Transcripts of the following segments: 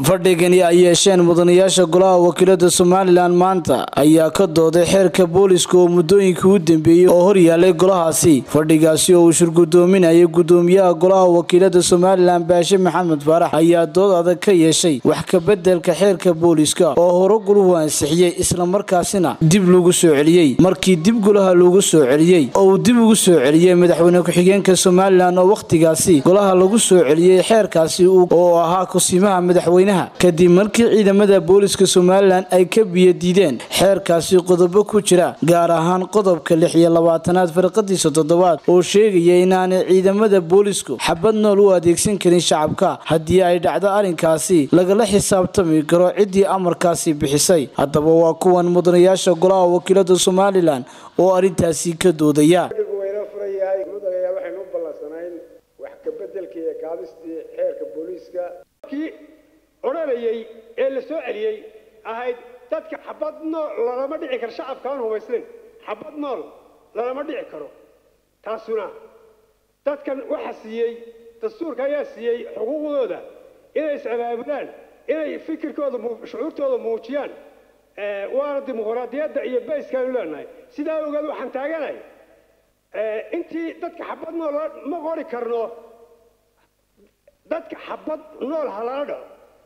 fadhigani ay yeesheen mudanayaasha golaha wakiilada somalilan maanta ayaa ka dooday xeerka booliska oo muddooyinkii u dambeeyey oo hor yaalay golahaasi fadhigaasi oo uu shirgudoominayay gudoomiyaha golaha wakiilada somalilan baashe maxamed faarax ayaa dood adag ka yeeshay wax kabedelka xeerka booliska oo hore guluhu ansixiyey islamarkaasina dib lagu soo celiyey markii dib golaha lagu soo celiyey oo uu dib ugu soo celiyey madaxweyne ku-xigeenka somalilan oo wakhtigaasi golaha lagu soo celiyey xeerkaasi oo ahaa kusiimaha madaxweynaha kadib markii ciidamada booliska somalilan ay ka biyo diideen xeerkaasi qodobo ku jira gaar ahaan qodobka lix iyo labaatanaad farqadiisa toddobaad oo sheegaya inaanay ciidamada boolisku xabad nool u adeegsan karin shacabka haddii ay dhacdo arrinkaasi lagala xisaabtami karo ciddii amarkaasi bixisay haddaba waa kuwan mudanayaasha golaha wakiilada somalilan oo arrintaasi ka doodaya wayna furayahay mudanayaa waxaynu u ballansanayn wax kabedelkii ee kaadistii xeerka booliiska kii odhanayay ee la soo celiyey ahayd dadka xabad nool lalama dhici karo shacabka aan hubaysnayn xabad nool lalama dhici karo taasuna dadkan waxa siiyey dastuurka ayaa siiyey xuquuqdooda inay is-abaabulaan inay fikirkooda shucuurtooda muujiyaan waana dimuqraadiyadda iyo bayskaanu leenahay sidaa ogeed waxaan taaganahay intii dadka xabad nool ma qori karno dadka xabad nool halala dhaco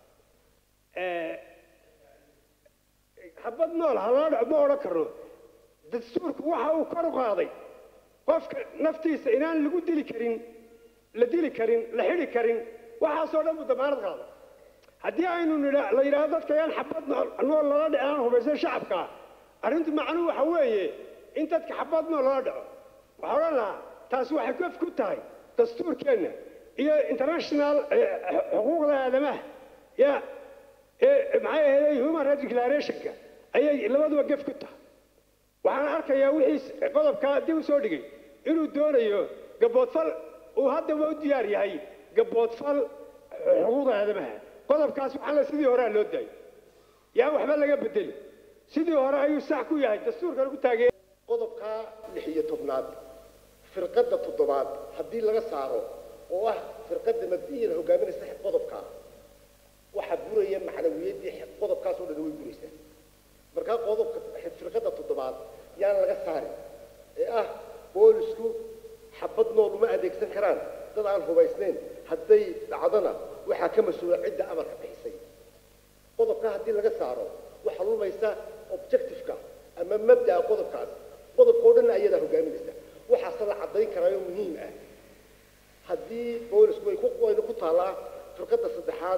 xabad nool halala dhaco ma odhan karno dastuurku waxa uu kor u qaaday qofka naftiisa inaan lagu dili karin la dili karin la xidhi karin waxaasoo dhan buu damaanad qaaday haddii aynu la yidhaahdo dadka yaan xabad nool lala dhici aan hubaysan shacabka arrintu macnuhu waxa weeye in dadka xabad nool lala dhaco waxaa odhan lahaa taasi waxay gof ku tahay dastuurkeenna iyo international xuquuqda aadamaha ya maxay ahayd human rights declarationka ayay labaduba gef ku tahay waxaan arkayaa wixii qodobkaa dib u soo dhigay inuu doonayo gaboodfal uu haddaba u diyaar yahay gaboodfal xuquuqda aadamaha qodobkaas waxaa la sidii horea loo daayay yaan waxba laga bedeli sidii hore ayuu sax ku yahay dastuurka lagu taagee qodobka lix iyo tobnaad firqadda toddobaad haddii laga saaro oo ah firqadda mabdiyada hogaaminaysa qodobka waxaa buraya macnawiyaddii qodobkaas oo dhan way buraysaa markaa qodobka firqadda toddobaad yaan laga saarin ee ah boolisku xabad nool uma adeegsan karaan dad aan hubaysnayn hadday dhacdona waxaa ka mas-uula cidda amarka bixisay qodobkaa haddii laga saaro waxaa lumaysa objectiveka ama mabda'a qodobkaas qodobka oo dhanna ayadaa hogaaminaysa waxaase la caddayn karaayo muhiim ah haddii boolisku way wayna ku taallaa firqadda saddexaad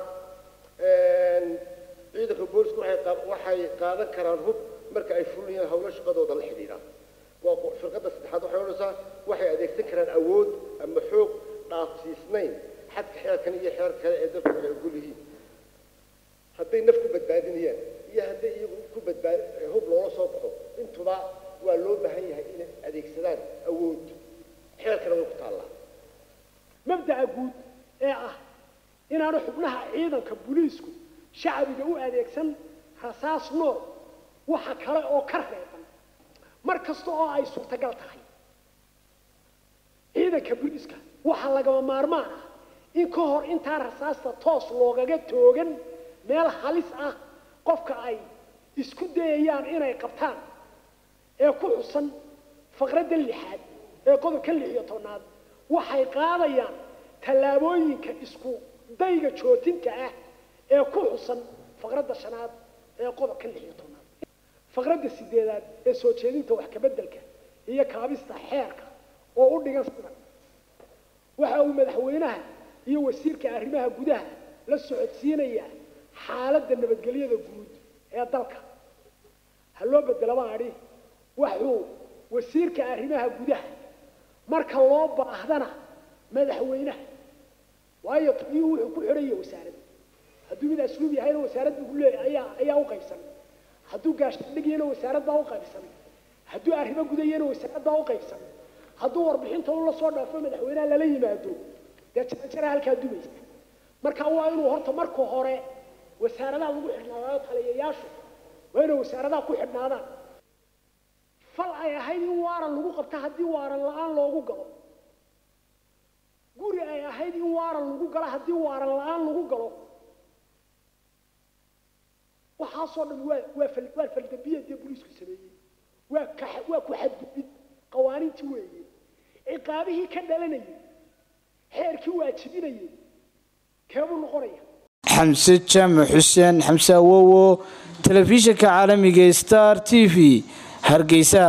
ciidanka boolisku waxay qaadan karaan hub marka ay fulinayaan howlo shaqadooda la xidhiidha waa firqadda saddexaad waxay odhanaysaa waxay adeegsan karaan awood ama xoog dhaafsiisnayn xadka xeerkan iyo xeer kale ee dadku waxay ogol yihiin hadday naf ku badbaadinayaan iyo hadday iyagu ku badbaad hub loola soo baxo intuba waa loo baahan yahay inay adeegsadaan awood xeerkana way ku taallaa mabda'a guud ee ah inaanu xubnaha ciidanka booliisku shacbiga u adeegsan rasaas nool waxa kale oo ka reeban mar kasta oo ay suurtagal tahay ciidanka booliiska waxaa lagama maarmaan ah in ka hor intaan rasaasta toos loogaga toogan meel halis ah qofka ay isku dayayaan inay qabtaan ee ku xusan faqradda lixaad ee qodobka lix iyo tobnaad waxay qaadayaan tallaabooyinka isku dayga jootinka ah ee ku xusan faqradda shanaad ee qodobka lix iyo tobnaad faqradda sideedaad ee soo jeedinta wax kabeddelka iyo kaabista xeerka oo u dhigan sidan waxa uu madaxweynaha iyo wasiirka arrimaha gudaha la socodsiinayaa xaaladda nabadgelyada guud ee dalka ha loo bedelaba adhi waxuu wasiirka arrimaha gudaha marka loo baahdana madaxweynaha waayo taliyuhu wuxuu ku xidhaya wasaaradda hadduu mid asluub yahayna wasaaradda ugu leeya ayaa ayaa u qaybsan hadduu gaashdhigiyana wasaarad baa u qaybsan hadduu arrimo gudayana wasaarad baa u qaybsan hadduu warbixinta u la soo dhaafo madaxweynaha lala yimaado dee jarajara halkaa dumaysa marka waa inuu horta marka hore wasaaradaha lagu xidhnaadaayo taliyayaashu waa inay wasaaradaha ku xidhnaadaan fal ay ahayd in waaran lagu qabto haddii waaran la-aan loogu galo guri ay ahayd in waaran lagu galo haddii waaran la-aan lagu galo waxaasoo dhan waa waa fal waa faldambiyeed dee booliisku sameeyey waa ka waa ku xadgudbid qawaaniintii weeye ciqaabihii ka dhalanayay xeerkii waajibinayay keebuu noqonaya xamse jaamac xuseen xamse awowo telefishinka caalamiga star t v hargeysa